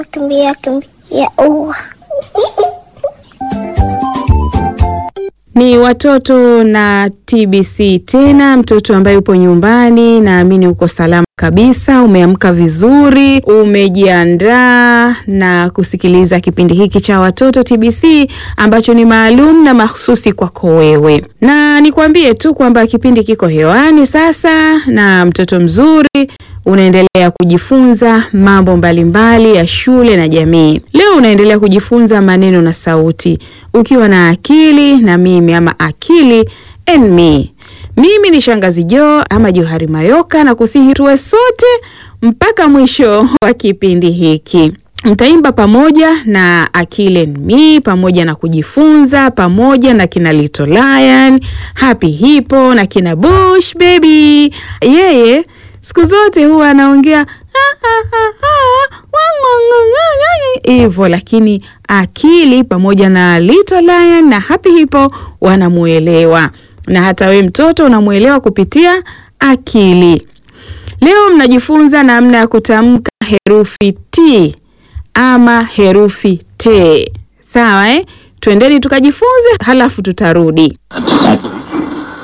kimbia kimbia ua. Ni watoto na TBC tena, mtoto ambaye upo nyumbani, naamini uko salama kabisa, umeamka vizuri, umejiandaa na kusikiliza kipindi hiki cha watoto TBC ambacho ni maalum na mahususi kwako wewe, na nikwambie tu kwamba kipindi kiko hewani sasa, na mtoto mzuri unaendelea kujifunza mambo mbalimbali ya shule na jamii. Leo unaendelea kujifunza maneno na sauti ukiwa na akili na mimi ama akili and me. Mimi ni Shangazi Jo ama Johari Mayoka na kusihi tuwe sote mpaka mwisho wa kipindi hiki. Mtaimba pamoja na Akili and Me pamoja na kujifunza pamoja na kina Little Lion, Happy Hippo na kina Bush Baby. Yeye siku zote huwa anaongea hivyo, lakini Akili pamoja na Little Lion na Happy Hippo wanamuelewa, na hata we mtoto unamuelewa kupitia Akili. Leo mnajifunza namna ya kutamka herufi T ama herufi T. Sawa eh? Twendeni tukajifunze, halafu tutarudi.